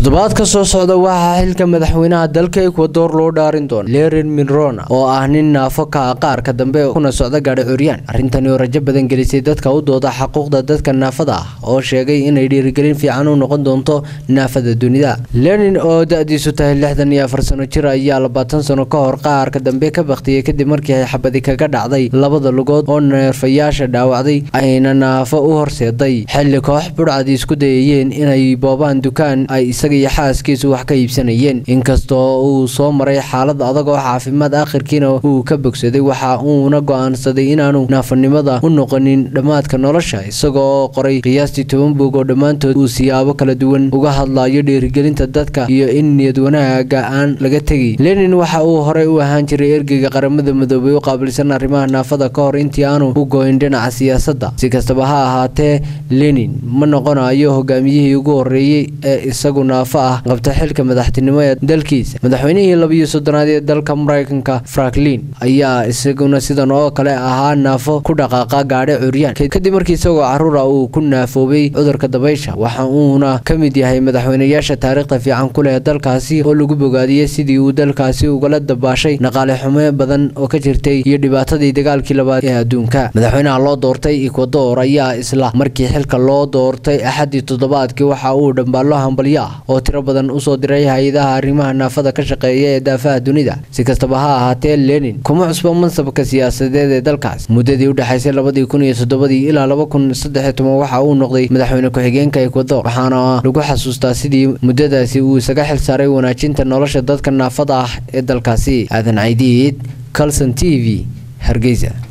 toddobaad ka soo socda waxaa xilka madaxweynaha dalka ekwador loo dhaarin doona lerin minrona oo ah nin naafo ka ah qaarka dambe kuna socda gaadhi curyaan arrintani oo rajo badan gelisay dadka u dooda xuquuqda dadka naafada ah oo sheegay inay dhiirigelin fiican u noqon doonto naafada dunida lenin oo da-diisu tahay lixdan iyo afar sano jir ayaa labaatan sano ka hor qaarka dambe ka baktiyey kadib markii ay xabadi kaga dhacday labada lugood oo neerfayaasha dhaawacday ayna naafo u horseeday xilli koox budhcad isku dayayeen inay boobaan dukaan ay isaga iyo xaaskiisu wax ka iibsanayeen inkastoo uu soo maray xaalad adag oo caafimaad akhirkiina uu ka bogsaday waxa uuna go-aansaday inaanu naafanimada u noqonin dhammaadka nolosha isagoo qoray qiyaastii toban buog oo dhammaantood uu siyaabo kala duwan uga hadlayo dhiirigelinta dadka iyo in niyad wanaaga aan laga tegi lenin waxa uu horey u ahaan jiray ergeyga qaramada midoobay u qaabilsan arrimaha naafada ka hor intii aanu u goyn dhinaca siyaasadda si kastaba ha ahaatee lenin ma noqonayo hogaamiyihii ugu horeeyey ee isagu naafo ah qabta xilka madaxtinimo ee dalkiisa madaxweynihii labiyo soddonaad ee dalka maraykanka franklin ayaa isaguna sidan oo kale ahaa naafo ku dhaqaaqa gaadhi curyaan kadib markii isagoo caruura uu ku naafoobay cudurka dabaysha waxa uuna ka mid yahay madaxweynayaasha taariikhda fiican ku leh dalkaasi oo lagu bogaadiyey sidii uu dalkaasi ugala dabaashay dhaqaale xume badan oo ka jirtay iyo dhibaatadii dagaalkii labaad ee adduunka madaxweynaha loo doortay ekwador ayaa isla markii xilka loo doortay axadii toddobaadkii waxa uu dhambaallo hambalyo ah oo tiro badan usoo diray hay-adaha arrimaha naafada ka shaqeeya ee daafaha dunida si kastaba ha ahaatee lenin kuma cusbo mansabka siyaasadeed ee dalkaas muddadii udhexaysay labadii kun iyo toddobadii ilaa laba kun saddex iyo toban waxa uu noqday madaxweyne ku-xigeenka ekwador waxaana lagu xasuustaa sidii muddadaasi uu isaga xil saaray wanaajinta nolosha dadka naafada ah ee dalkaasi aadan caydiid calson t v hargeysa